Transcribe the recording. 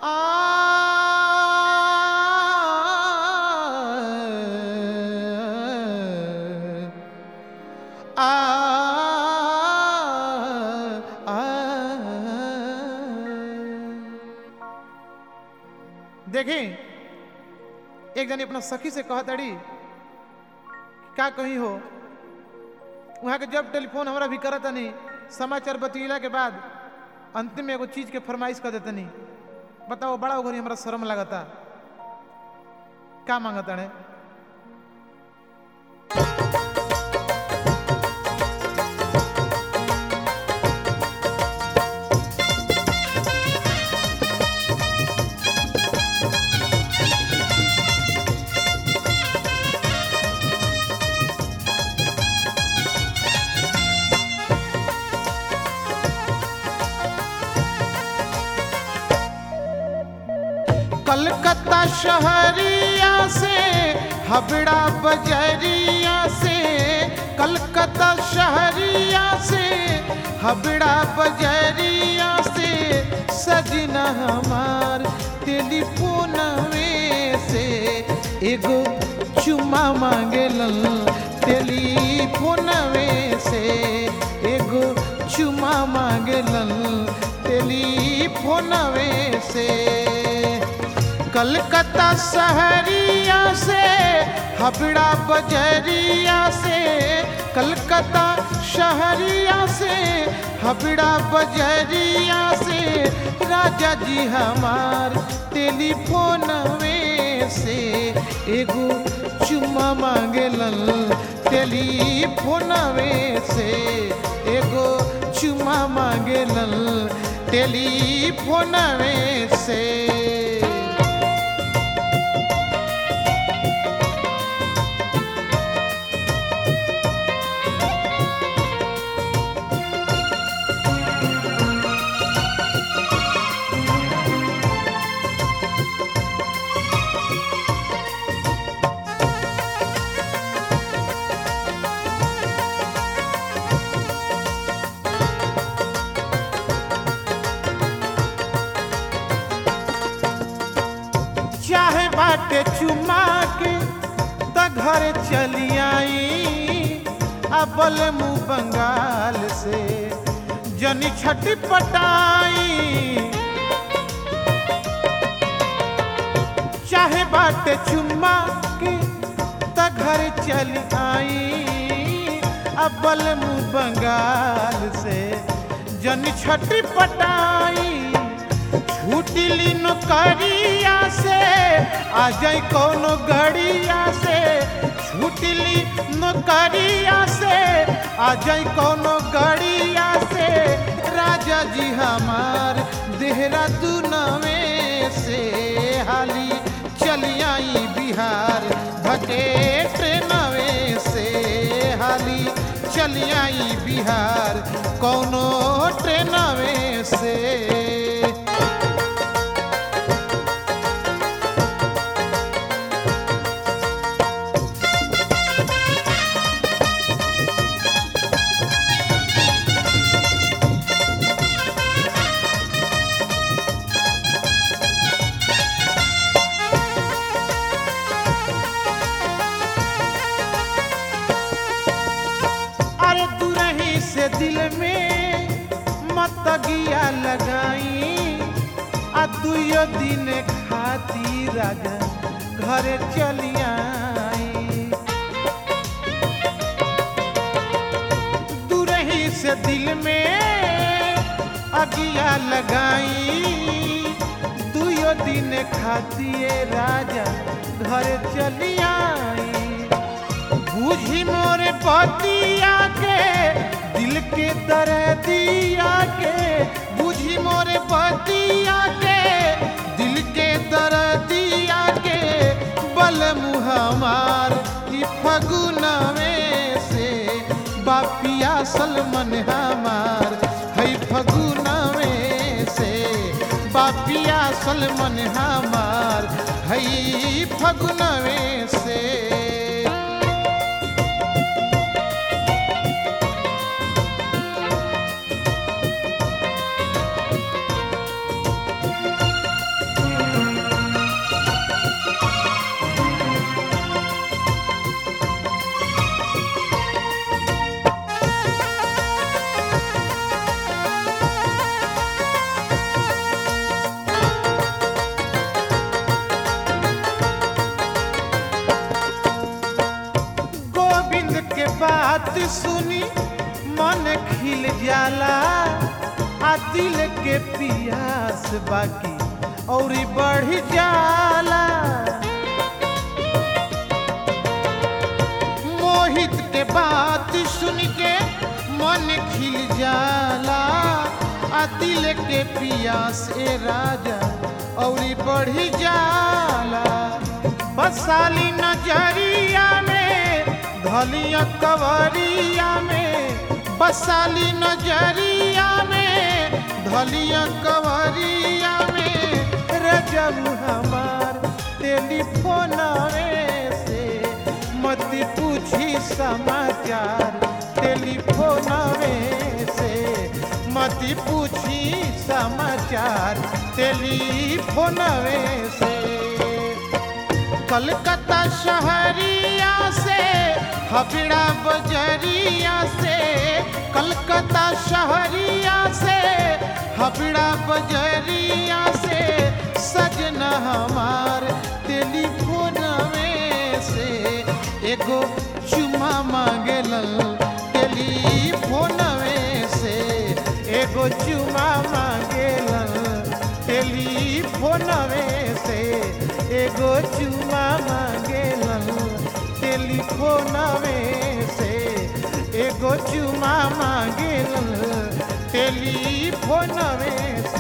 आ आ देखी एक जनी अपना सखी से कहा तड़ी का कहीं हो वहाँ के जब टेलीफोन हमरा भी करत नहीं समाचार बतैला के बाद अंतिम में एगो चीज के फरमाइश कर देतनी बताओ बड़ा ओघरी हमरा शर्म लगता का मांगता ने कलकत्ता शहरिया से हबड़ा बजरिया से कलकत्ता शहरिया से हबड़ा बजरिया से सजना हमार टेलीफोन से एगो चुमा मांगेलन टेलीफोन से एगो चुमा मांगेलन टेलीफोन से कलकत्ता शहरिया से हबड़ा बजरिया से कलकत्ता शहरिया से हबड़ा बजरिया से राजा जी हमार टेलीफोन से एगो चुम्मा मांगेलन टेलीफोन से एगो चुम्मा मांगेलन टेलीफोन से चाहे बाटे चुमा के त घर चली आई अबल मुँह बंगाल से जनी छठी पटाई चाहे बाटे चुम्मा के त घर चली आई अबल मुँह बंगाल से जनी छठी पटाई छूटिली नौकरिया से आ जाई कोनो गड़िया से छूटिली नौकरिया से आ जाई कोनो गड़िया से राजा जी हमार देहरादूनवे से हाली चली आई बिहार भटे ट्रेनवे से हाली चली आई बिहार कोनो ट्रेनवे से अरे दुरही से दिल में मत गिया लगाई आ दुयो दिन खाती राजा घरे चली आई दुरही से दिल में अगिया लगाई दुयो दिन खातिए राजा घरे चली आई बूझी मोरे पतिया के दिल के दर्दिया के बूझी मोरे पतिया के दिल के दर्दिया के बल मुहमार ई फगुनवे से बापिया सलमन हमार है फगुनवे से बापिया सलमन हमार है फगुनवे से बात सुनी मन खिल जाला आ दिल के पियास बाकी और बढ़ जाला मोहित के बात सुन के मन खिल जाला आ दिल के पियास ए राजा और बढ़ जाला बसाली नजरिया में धलिया कवरिया में बसाली नजरिया में धलिया कवरिया में रजब हमार टेलीफोन से मत पूछी समाचार टेलीफोन से मत पूछी समाचार टेलीफोन से कलकत्ता शहरिया से हबड़ा बजरिया से कलकत्ता शहरिया से हबड़ा बजरिया से सजना हमार टेलीफोन में से एगो चुमा मांगेलन टेलीफोन में से एगो चुमा मांगेलन टेलीफोन में से एगो चुमा मांगेलन टेलीफोन में से एगो चुमा मांगेलन टेलीफोन में